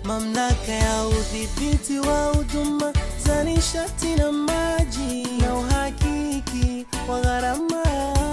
Mamlaka ya udhibiti wa huduma za nishati na maji na uhakiki wa gharama,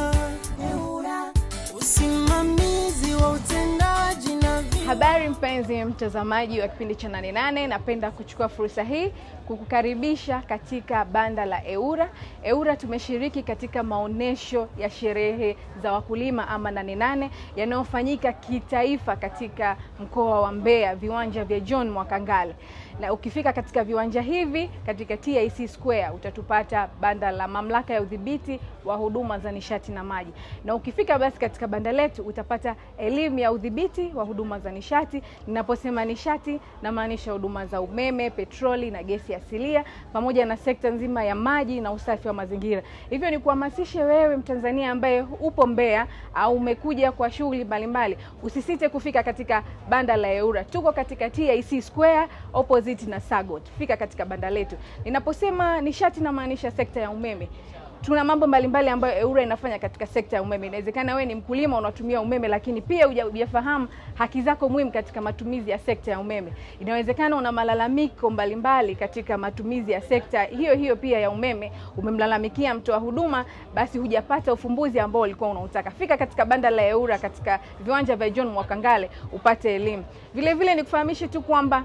usimamizi wa utendaji na vi Habari mpenzi mtazamaji wa kipindi cha Nane Nane, napenda kuchukua fursa hii kukukaribisha katika banda la EWURA. EWURA tumeshiriki katika maonesho ya sherehe za wakulima ama Nane Nane yanayofanyika kitaifa katika mkoa wa Mbeya, viwanja vya John Mwakangale. Na ukifika katika viwanja hivi katika TIC Square utatupata banda la mamlaka ya udhibiti wa huduma za nishati na maji, na ukifika basi katika banda letu utapata elimu ya udhibiti wa huduma za nishati. Ninaposema nishati, namaanisha huduma za umeme, petroli na gesi asilia, pamoja na sekta nzima ya maji na usafi wa mazingira. Hivyo ni kuhamasishe wewe Mtanzania ambaye upo Mbeya au umekuja kwa shughuli mbalimbali, usisite kufika katika banda la EWURA. Tuko katika TIC Square opposite na Sagot. Fika katika banda letu. Ninaposema nishati, namaanisha sekta ya umeme tuna mambo mbalimbali ambayo EWURA inafanya katika sekta ya umeme. Inawezekana wewe ni mkulima unatumia umeme, lakini pia hujafahamu haki zako muhimu katika matumizi ya sekta ya umeme. Inawezekana una malalamiko mbalimbali katika matumizi ya sekta hiyo hiyo pia ya umeme, umemlalamikia mtoa huduma, basi hujapata ufumbuzi ambao ulikuwa unautaka. Fika katika banda la EWURA katika viwanja vya John Mwakangale upate elimu. Vile vile nikufahamishe tu kwamba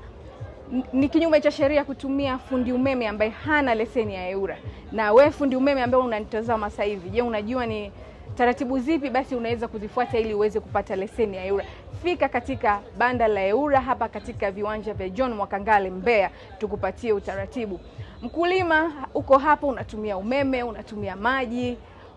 ni kinyume cha sheria kutumia fundi umeme ambaye hana leseni ya EWURA. Na we fundi umeme ambaye unanitazama sasa hivi, je, unajua ni taratibu zipi basi unaweza kuzifuata ili uweze kupata leseni ya EWURA? Fika katika banda la EWURA hapa katika viwanja vya John Mwakangale Mbeya, tukupatie utaratibu. Mkulima uko hapo, unatumia umeme, unatumia maji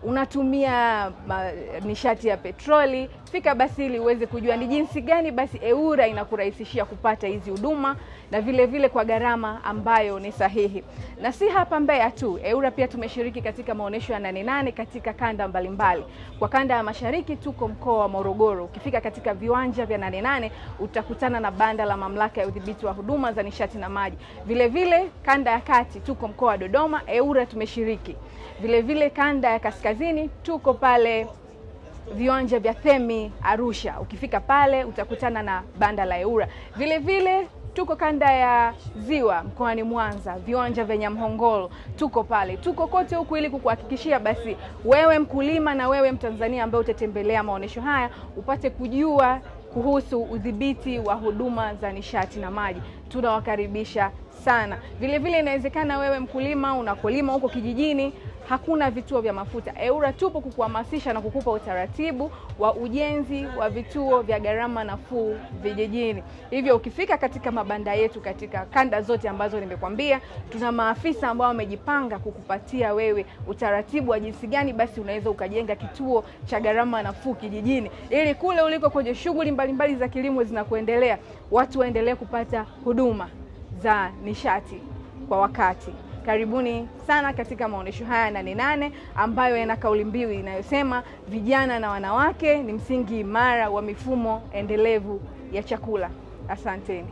unatumia ma, nishati ya petroli, fika basi ili uweze kujua ni jinsi gani basi EWURA inakurahisishia kupata hizi huduma na vile vile kwa gharama ambayo ni sahihi. Na si hapa Mbeya tu, EWURA pia tumeshiriki katika maonyesho ya Nane Nane katika kanda mbalimbali. Kwa kanda ya mashariki tuko mkoa wa Morogoro. Ukifika katika viwanja vya Nane Nane utakutana na banda la mamlaka ya udhibiti wa huduma za nishati na maji. Vile vile kanda ya kati tuko mkoa wa Dodoma, EWURA tumeshiriki. Vile vile kanda ya kaskazini tuko pale viwanja vya Themi Arusha. Ukifika pale utakutana na banda la EWURA. Vile vile tuko kanda ya ziwa mkoani Mwanza, viwanja vya Nyamhongolo, tuko pale, tuko kote huku ili kukuhakikishia basi wewe mkulima na wewe Mtanzania ambaye utatembelea maonyesho haya upate kujua kuhusu udhibiti wa huduma za nishati na maji. Tunawakaribisha sana. Vile vile inawezekana wewe mkulima unakolima huko kijijini hakuna vituo vya mafuta. EWURA tupo kukuhamasisha na kukupa utaratibu wa ujenzi wa vituo vya gharama nafuu vijijini. Hivyo ukifika katika mabanda yetu katika kanda zote ambazo nimekwambia, tuna maafisa ambao wamejipanga kukupatia wewe utaratibu wa jinsi gani basi unaweza ukajenga kituo cha gharama nafuu kijijini, ili kule uliko kwenye shughuli mbalimbali za kilimo zinakuendelea, watu waendelee kupata huduma za nishati kwa wakati. Karibuni sana katika maonyesho haya Nane Nane ambayo yana kauli mbiu inayosema vijana na wanawake ni msingi imara wa mifumo endelevu ya chakula. Asanteni.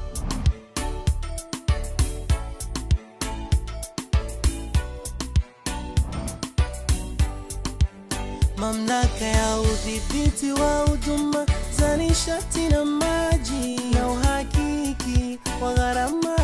Mamlaka ya udhibiti wa huduma za nishati na maji na uhakiki wa gharama,